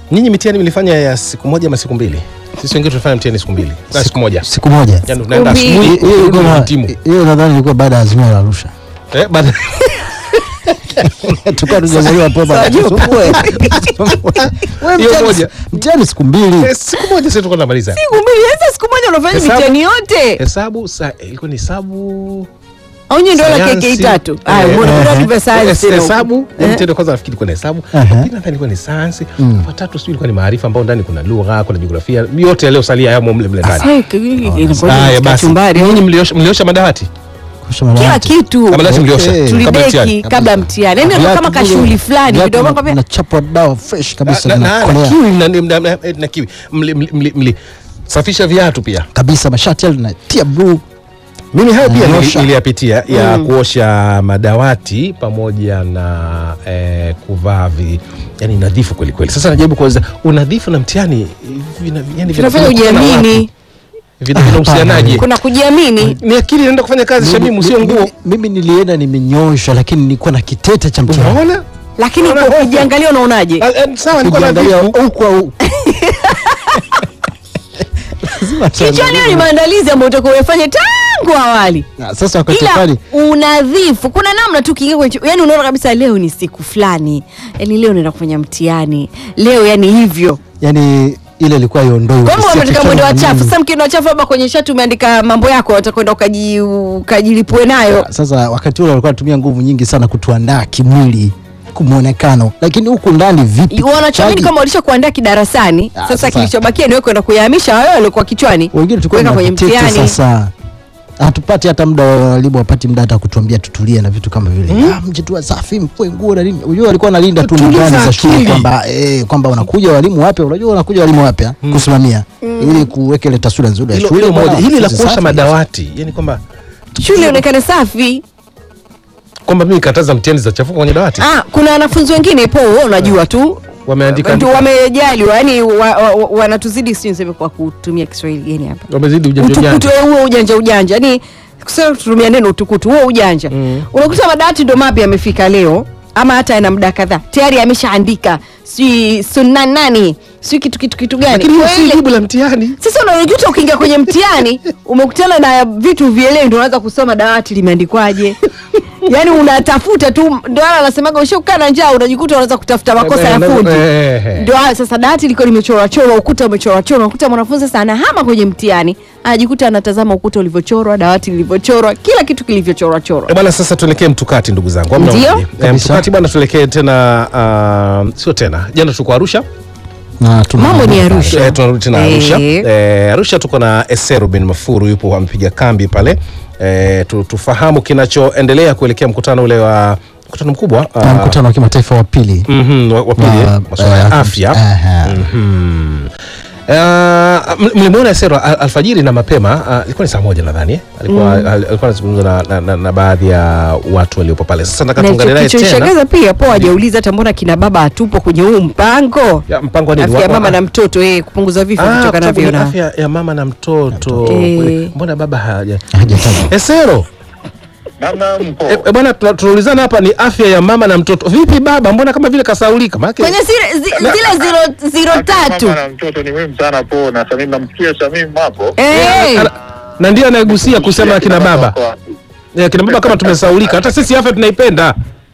Nyinyi mitihani mlifanya ya siku moja ama siku mbili? Sisi wengine tulifanya mtihani siku mbili. Na siku moja. siku moja Yaani unaenda mbili. asubuhi, Hiyo- hiyo urudi ilikuwa na- timu. hiyo nadhani ilikuwa baada ya azimio la Arusha Eh, baada tukawa tujamaliwa pepa Sajua Wewe Hiyo mtihani- moja. mtihani siku mbili Eh, siku moja sisi tulikuwa tunamaliza. siku mbili sasa siku moja unafanya Hesabu. mitihani yote Hesabu sa ilikuwa ni hesabu au nyinyi ndio la Sayansi. KK tatu Eh, ah mbona eh, kuna vya sayansi Hes- tena hesabu huko? eh, Eh? mtendo kwanza nafikiri ilikuwa ni hesabu Aha. Wa pili nadhani ilikuwa ni sayansi Mm. watatu sijui ilikuwa ni maarifa ambao ndani kuna lugha kuna jiografia yote yaliyosalia yamo mle mle ndani Eh, k- inakuwa ni haya basi kachumbari. nyinyi mliosha mliosha madawati Kusha kila madawati. kitu Kabla dawati mliosha Okay. kabla ya tulideki mtihani. kabla mtihani yani Viatu kama vile- kashughuli fulani viatu kidogo na- kwambia nachapwa dawa fresh kabisa Na- na- na- na zinakolea kiwi na- na- na- na kiwi Mli- mli- mli- mlisafisha viatu pia kabisa mashati yale natia blue mimi hayo pia Kuosha. nili- niliyapitia ya kuosha madawati pamoja na eh, kuvaa vi yani nadhifu kweli kweli sasa najaribu kueleza unadhifu na mtihani vina- yani vina- tunafanya vinakutana ujiamini wapi? Vina- vinahusianaje kuna kujiamini ni akili inaenda kufanya kazi shamimu sio Mimi- nguo mimi- mimi nilienda nimenyosha lakini nilikuwa na kitete cha mtihani unaona lakini Unaona hofu? ukijiangalia unaonaje Ah, eh, sawa nilikuwa kujiangalia nadhifu huku au Lazima kichwani tuangalie. hiyo ni maandalizi ambayo utakuwa umefanya tangu awali Na sasa wakati ila pale unadhifu kuna namna tu kiingia kwenye yani unaona kabisa leo ni siku fulani yani leo naenda kufanya mtihani leo yani hivyo yani ile ilikuwa iondoi kwamba ukisikia wametaka kichwani mwendo wa na chafu nini. sasa mkienda wa chafu labda kwenye shati umeandika mambo yako watakwenda ukaji ukajilipue nayo sasa wakati ule walikuwa wanatumia nguvu nyingi sana kutuandaa kimwili kumwonekano lakini huku ndani vipi wanachoamini Chaji- kama walisha kuandaa kidarasani Ah, sasa sasa- kilichobakia niwe kwenda kuyahamisha hayo waliokuwa kichwani wengine tulikuwa kuweka na kwenye vitete mtihani sasa hatupati hata muda wa walimu wapati muda hata kutuambia tutulie na vitu kama vile ah, mje tu safi mfue nguo na nini unajua walikuwa wanalinda tu Tuliza ndani za shule akili. kwamba eh, kwamba wanakuja walimu wapya unajua wanakuja walimu wapya kusimamia ili kuweka ile taswira nzuri ya hilo shule hilo moja bwana, hili la sisi kuosha safi. madawati yani kwamba shule ionekane safi kwamba mimi kataza mtihani za chafuka kwenye dawati ah, kuna wanafunzi wengine po wewe unajua tu wameandika ndio wamejaliwa yani wa, wa, wa, wanatuzidi sijui niseme kwa kutumia kiswahili gani hapa wamezidi ujanja utukutu ujanja eh, huo ujanja ujanja yani kusema tutumia neno utukutu huo ujanja unakuta madawati ndo mapya yamefika leo ama hata yana muda kadhaa tayari ameshaandika sijui sunna nani sijui kitu kitu kitu gani lakini hiyo Kwa si ile- jibu la mtihani sasa unajuta ukiingia kwenye mtihani umekutana na vitu vielei ndo unaanza kusoma dawati limeandikwaje yaani unatafuta tu ndo ala anasemaga ushakukaa na njaa unajikuta unaanza kutafuta makosa ya Eh, fundi eh, eh. ndio hayo sasa dawati liko limechorwachorwa ukuta umechorwachorwa unakuta mwanafunzi sasa anahama kwenye mtihani anajikuta anatazama ukuta ulivyochorwa dawati lilivyochorwa kila kitu kilivyochorwachorwa Eh, bwana sasa tuelekee mtukati ndugu zangu Hamna Ndio. unaje? Eh, Kabisa. mtukati bwana tuelekee tena uh, sio tena jana tuko arusha na tuna Mambo ni Arusha. Eh, tunarudi tena Eh. arusha eh, arusha tuko na esero bin mafuru yupo amepiga kambi pale eh, tu, tufahamu kinachoendelea kuelekea mkutano ule wa mkutano mkubwa na ah, mkutano wa kimataifa wa pili mhm, wa wa pili wa- eh, masuala ya eh, afya aha. Mhm. Uh, mlimwona Esero al- alfajiri na mapema uh, ilikuwa ni saa moja nadhani eh? alikuwa al- alikuwa anazungumza na, na, na, na baadhi ya watu waliopo pale. Sasa nataka na tuungane naye tena. kilichonishangaza pia po hajauliza hata mbona kina baba hatupo kwenye huu mpango Ya, mpango wa nini? afya ya Wa- mama wa- na mtoto eh, kupunguza vifo Ah, vitokanavyo kwa sababu na ni afya ya mama na mtoto. Eh. Kweli, Mbona baba haja hajataja Esero Namna mpo eh, eh, bwana tuna- tunaulizana hapa ni afya ya mama na mtoto. Vipi baba? Mbona kama vile kasaulika? Maana kwenye zile, zi- zile zero, zero tatu Mama na mtoto ni muhimu sana po na Samim namsikia Samim hapo Eh, Ana- na ndio anayegusia kusema akina baba. Eh, kina baba kama tumesaulika. Hata sisi afya tunaipenda.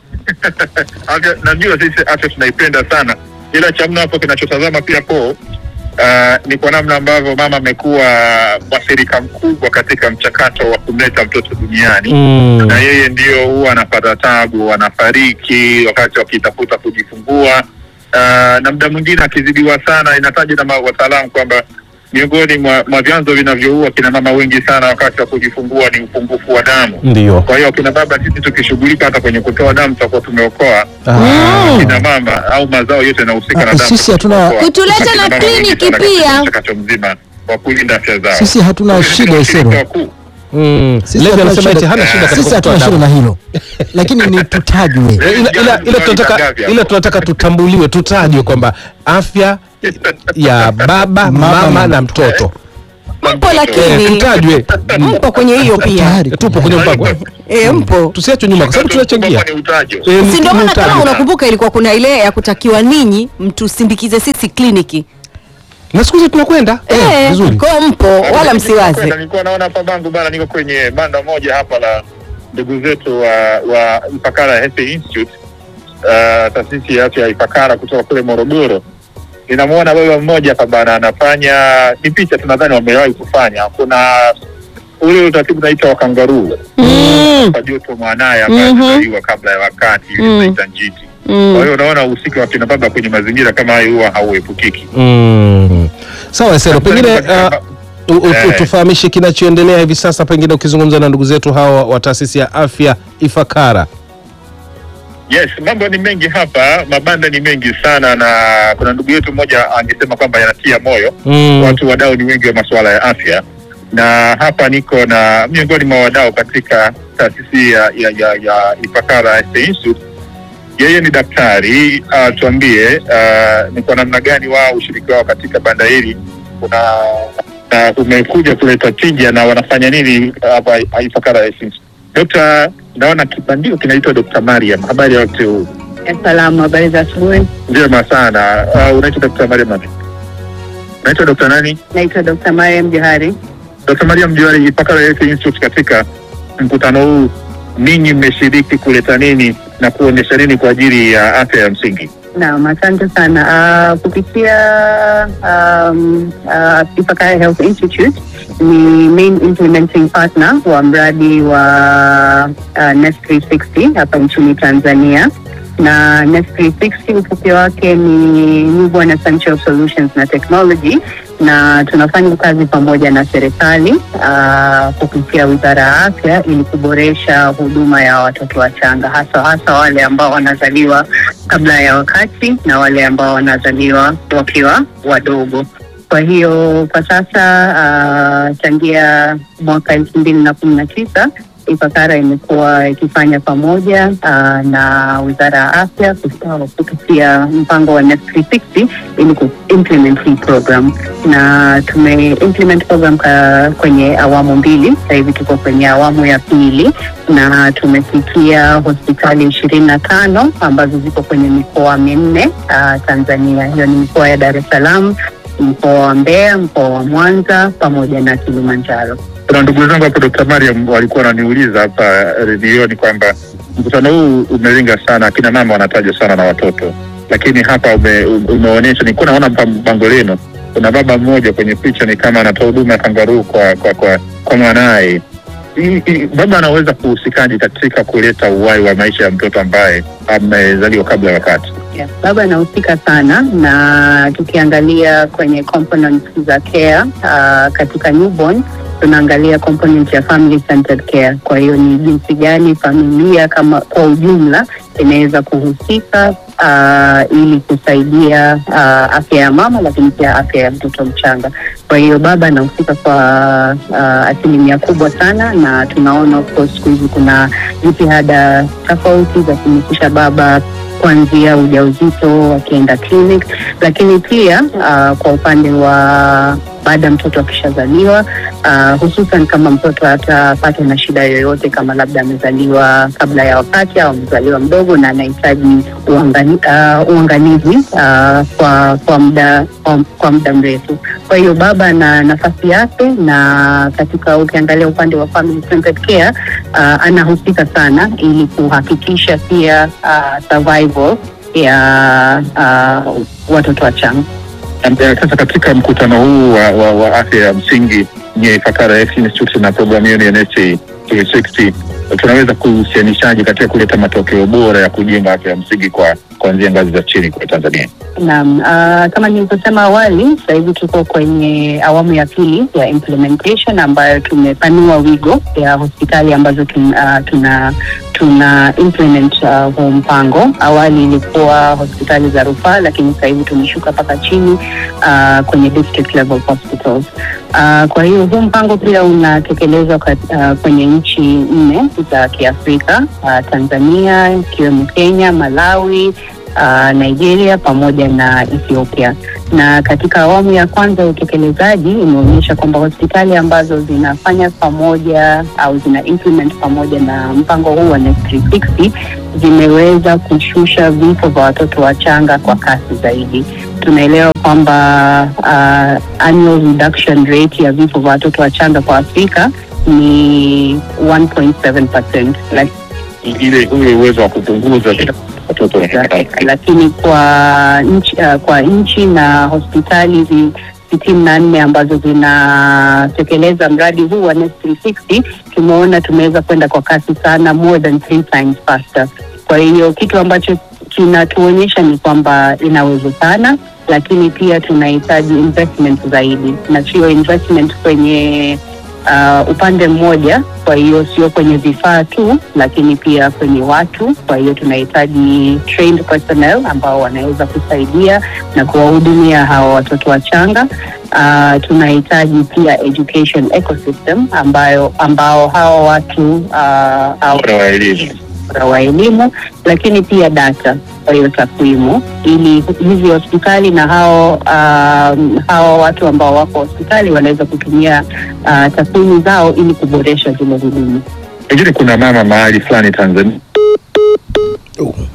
Afya- najua sisi afya tunaipenda sana ila cha mno hapo kinachotazama pia po Uh, ni kwa namna ambavyo mama amekuwa mwathirika mkubwa katika mchakato wa kumleta mtoto duniani Mm. na yeye ndio huwa anapata tabu, anafariki wakati wakitafuta kujifungua. Uh, na muda mwingine akizidiwa sana, inataja na ma- wataalamu kwamba miongoni mwa, mwa vyanzo vinavyoua kina mama wengi sana wakati wa kujifungua ni upungufu wa damu. Ndio. Kwa hiyo kina baba, sisi tukishughulika hata kwenye kutoa damu tutakuwa tumeokoa Ah. kina mama au mazao yote yanahusika Ah, na damu. sisi hatuna- Tutaokoa. Kutuleta Kina na mama wengi kliniki sana katika pia. mchakato mzima wa kulinda afya zao. Sisi hatuna Sisi shida, ndio Isero. washirika wakuu. Mm. Sisi Levi hatuna anasema shida- eti hana shida katika sisi hatuna kutoa shida damu. na hilo lakini ni tutajwe Eh, ila, ila, ila tunataka ila tunataka tutambuliwe tutajwe kwamba afya ya baba mama, Mama na na mtoto mpo Eh, lakini tutajwe mpo kwenye hiyo pia Tayari. tupo kwenye mpango e, mpo tusiachwe nyuma kwa sababu tunachangia Ni utajo. Eh, si ndio maana tutajwe. kama unakumbuka ilikuwa kuna ile ya kutakiwa ninyi mtusindikize sisi kliniki na siku hizi tunakwenda eh, Eh, vizuri kwao mpo wala msiwaze Nilikuwa naona hapa bangu bana, niko kwenye banda moja hapa la ndugu zetu wa, wa Ifakara Health Institute, uh, taasisi ya afya ya Ifakara kutoka kule Morogoro. Ninamwona baba mmoja hapa bana anafanya, ni picha tunadhani wamewahi kufanya. Kuna ule utaratibu unaitwa wa kangaruu Mm, kwa joto mwanaye ambaye Mhm. amezaliwa kabla ya wakati, ile Mm. tunaita njiti. Kwa mm. hiyo unaona uhusika wa kina baba kwenye mazingira kama hayo huwa hauepukiki. mm. sawa Esero pengine uh, u- u- Eh. tufahamishe kinachoendelea hivi sasa pengine ukizungumza na ndugu zetu hawa wa taasisi ya afya Ifakara Yes, mambo ni mengi hapa, mabanda ni mengi sana, na kuna ndugu yetu mmoja angesema kwamba yanatia moyo. mm. Watu wadau ni wengi wa masuala ya afya, na hapa niko na miongoni mwa wadau katika taasisi ya, ya, ya, ya Ifakara Health Institute. Yeye ni daktari uh, tuambie uh, ni kwa namna gani wao ushiriki wao katika banda hili kuna na umekuja kuleta tija na wanafanya nini hapa Ifakara Health Institute. Dokta, naona kibandio kinaitwa Dr. Mariam. Habari ya wakati huu? Salamu, habari za asubuhi. Njema sana. Uh, unaitwa Dr. Mariam nani? Unaitwa Dr. nani? Naitwa Dr. Mariam Johari. Dr. Mariam Johari, Ifakara Health Institute, katika mkutano huu ninyi mmeshiriki kuleta nini na kuonyesha nini kwa ajili ya afya ya msingi? Naam, asante sana. Uh, kupitia um, uh, Ifakara Health Institute ni main implementing partner wa mradi wa uh, Nest 360 hapa nchini Tanzania na Nest 360 ufupi wake ni Newborn Essential Solutions na Technology na tunafanya kazi pamoja na serikali uh, kupitia Wizara ya Afya ili kuboresha huduma ya watoto wachanga hasa hasa wale ambao wanazaliwa kabla ya wakati na wale ambao wanazaliwa wakiwa wadogo. Kwa hiyo kwa sasa uh, tangia mwaka elfu mbili na kumi na tisa Ifakara imekuwa ikifanya pamoja uh, na Wizara ya Afya kus- kupitia mpango wa Next 360 ili kuimplement hii program, na tume implement program ka, kwenye awamu mbili. Sasa hivi tuko kwenye awamu ya pili na tumefikia hospitali ishirini na tano ambazo ziko kwenye mikoa minne uh, Tanzania. Hiyo ni mikoa ya Dar es Salaam, mkoa wa Mbeya, mkoa wa Mwanza pamoja na Kilimanjaro. Kuna ndugu zangu hapo Dr. Mariam walikuwa wananiuliza hapa redioni kwamba mkutano huu umelenga sana akina mama wanatajwa sana na watoto, lakini hapa ume, umeonyesha, nilikuwa naona pa- bango lenu, kuna baba mmoja kwenye picha ni kama anatoa huduma ya kangaruu kwa kwa kwa, kwa mwanaye. Hii- hii- Baba anaweza kuhusikaje katika kuleta uhai wa maisha ya mtoto ambaye amezaliwa kabla ya wakati? Yeah, baba anahusika sana na tukiangalia kwenye components za care uh, katika newborn tunaangalia component ya family centered care. Kwa hiyo ni jinsi gani familia kama kwa ujumla inaweza kuhusika uh, ili kusaidia uh, afya ya mama, lakini pia afya ya mtoto mchanga. Kwa hiyo baba anahusika kwa uh, asilimia kubwa sana, na tunaona of course siku hizi kuna jitihada tofauti za kumhusisha baba kuanzia ujauzito wakienda clinic, lakini pia uh, kwa upande wa baada ya mtoto akishazaliwa uh, hususan kama mtoto atapatwa na shida yoyote, kama labda amezaliwa kabla ya wakati au amezaliwa mdogo na anahitaji uangani, uh, uangalizi uh, kwa kwa muda kwa, kwa muda mrefu. Kwa hiyo baba ana nafasi yake, na katika ukiangalia upande wa family centered care uh, anahusika sana ili kuhakikisha pia uh, survival ya uh, watoto wachanga. Am- eh, Sasa katika mkutano huu wa, wa, wa afya ya msingi nye Ifakara Health Institute na programu yenu ya NHA 360 tunaweza kuhusianishaje katika kuleta matokeo bora ya kujenga afya ya msingi kwa kuanzia ngazi za chini kwa Tanzania? Naam, uh, kama nilivyosema awali, sasa hivi tuko kwenye awamu ya pili ya implementation ambayo tumepanua wigo ya hospitali ambazo tun, uh, tuna tuna implement uh, huu mpango. Awali ilikuwa hospitali za rufaa, lakini sasa hivi tumeshuka mpaka chini uh, kwenye district level hospitals. Uh, kwa hiyo huu mpango pia unatekelezwa kat- uh, kwenye nchi nne za Kiafrika uh, Tanzania ikiwemo Kenya, Malawi uh, Nigeria pamoja na Ethiopia. Na katika awamu ya kwanza ya utekelezaji imeonyesha kwamba hospitali ambazo zinafanya pamoja au zina implement pamoja na mpango huu wa Next 360 zimeweza kushusha vifo vya watoto wachanga kwa kasi zaidi. Tunaelewa kwamba uh, annual reduction rate ya vifo vya watoto wachanga kwa Afrika ni 1.7%. Like, ile ule uwezo wa kupunguza watoto lakini kwa nchi, uh, kwa nchi na hospitali zi sitini na nne ambazo zinatekeleza mradi huu wa Next 360 tumeona tumeweza kwenda kwa kasi sana, more than three times faster. Kwa hiyo kitu ambacho kinatuonyesha ni kwamba inawezekana, lakini pia tunahitaji investment zaidi, na sio investment kwenye uh, upande mmoja. Kwa hiyo sio kwenye vifaa tu, lakini pia kwenye watu. Kwa hiyo tunahitaji trained personnel ambao wanaweza kusaidia na kuwahudumia hawa watoto wachanga. Uh, tunahitaji pia education ecosystem ambayo ambao hawa watu uh, au bora wa elimu bora wa elimu, lakini pia data, kwa hiyo takwimu, ili hizi hospitali na hao um, hao watu ambao wako hospitali wanaweza kutumia uh, takwimu zao ili kuboresha zile huduma. pengine kuna mama mahali fulani Tanzania Oh.